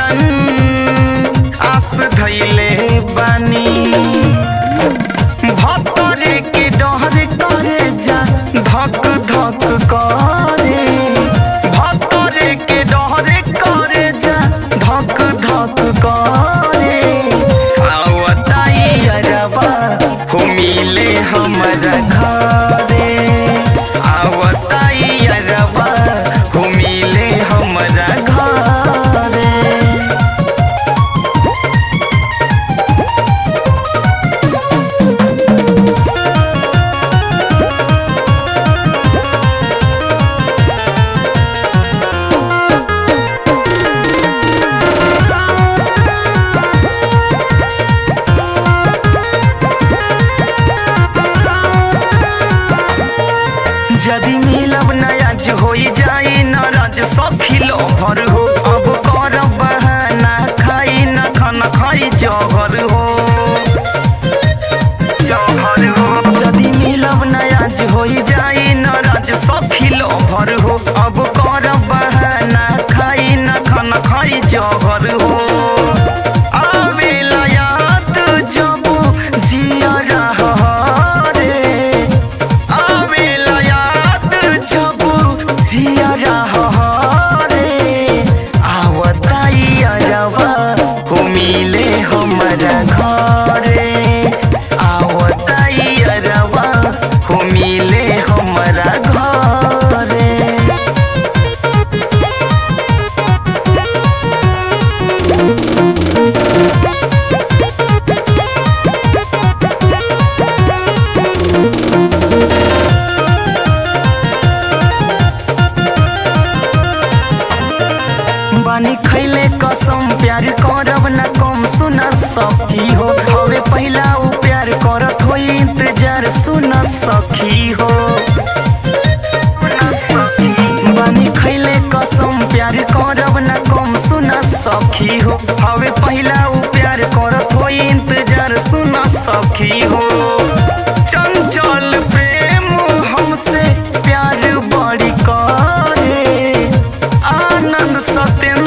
मिलन आस धैले बानी भतरे के डहर करे जा धक धक करे भतरे के डहर करे जा धक धक करे आवताई अरबा हो मिले हमरा घरे आवताई अरबा हो मिले हमरा घरे यदि मिलब नयाज होई जाई नाराज सखी लोभर हो अब कर बहाना खाई न खाना खाई जहर हो जहर हो यदि मिलब नयाज होई जाई नाराज सखी लोभर हो अब कर बहाना खाई न खाना खाई जहर हो आवेला याद जब जिया रहा रे आवेला याद जब जिया रहा रे आवताई अरबा हो मिले हमरा घरे आवताई अरबा हो मिले हमरा घरे बानी खैले कसम प्यार करब ना कम सुना सखी हो हवे पहिला उ प्यार करत हो इंतजार सुना सखी हो बानी खैले कसम प्यार करब ना कम सुना सखी हो हवे पहिला उ प्यार करत हो इंतजार सुना सखी हो चंचल प्रेम हमसे प्यार बड़ी करे आनंद सत्येंद्र